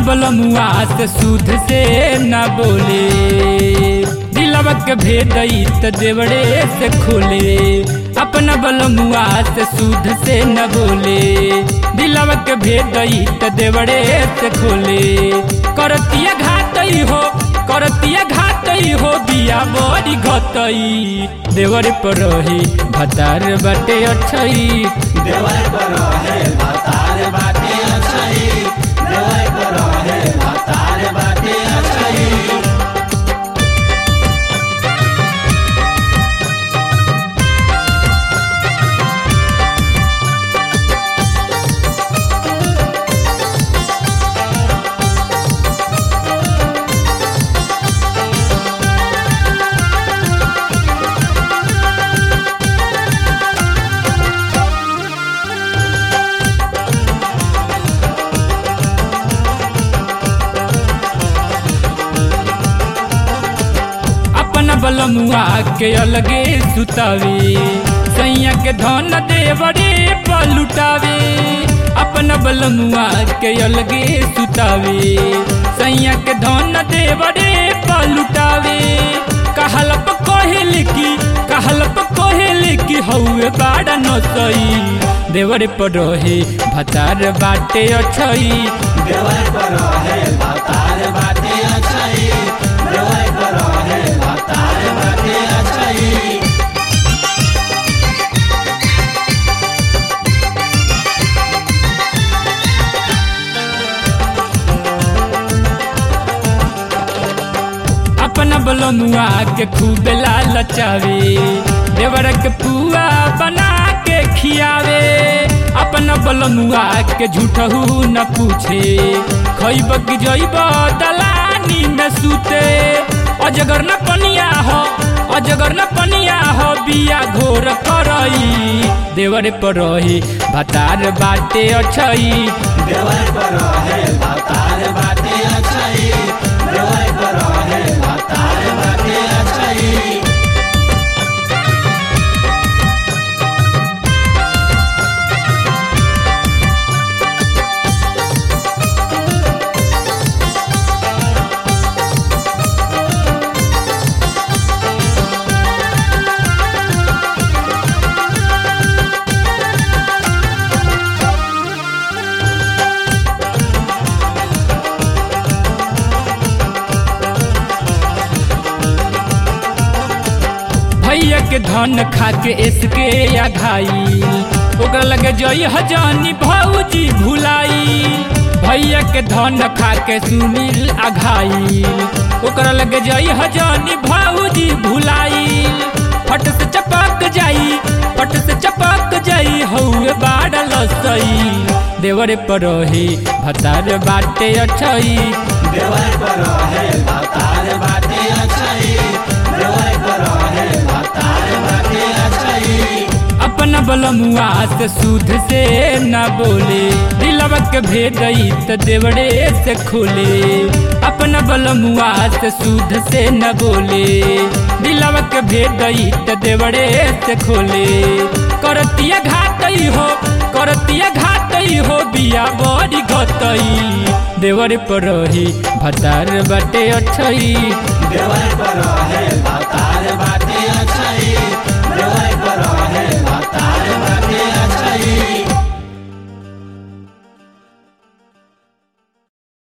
बलमुआ से सूद से न बोले दिलवा के भेदई त देवड़े से खोले अपना बलमुआ से सूद से न बोले दिलवा के भेदई त देवड़े से खोले करतिया घाटई हो करतिया घाटई हो बिया बड़ी घटई देवर पर रही भतार बाटे अछई देवर पर है भातार बाटे अछई देवर पर है भातार बाटे अछई अपन बलमुआ के अलगे सुतावे सैया के धन देवरे पलुटावे अपन बलमुआ के अलगे सुतावे सैया के धन देवरे पलुटावे कहलप कोहेल की कहलप कोहेल की हौवे बाड़ा नसई देवर पर रहे भतार बाटे अछई देवर पर है भातार बाटे अछई देवर पर है भातार बाटे अछई अपना बलमुआ के खूब लालचावे देवर के पुआ बना के खियावे अपना बलमुआ के झूठहू न पूछे खैब की जैब दलानी में सूते अजगर न पनिया हो अजगर न पनिया हो बिया घोर करई देवर पर रही भतार बाटे अछई देवर पर है भातार बाटे अछई देवर पर है भातार बाटे अछई भैया के धन खा के इसके या घाई ओकरा लगे जई हजानी भौजी भुलाई भैया के धन खा के सुनील अघाई ओकरा लगे जई हजानी भौजी भुलाई फट से चपक जाई फट से चपक जाई हौवे बाड़ल सई देवर पर रही भतार बाटे अछई देवर पर है भातार बाटे अछई देवर पर है भातार बाटे अछई अपन बलमुआ से सूद से न बोले दिलवा के भेदई त देवड़े से खोले अपन बलमुआ से सूद से न बोले दिलवा के भेदई त देवड़े से खोले करतिया घाटई हो करतिया घाटई हो बिया बड़ी घटई देवर पर रही भतार बाटे अछई देवर पर है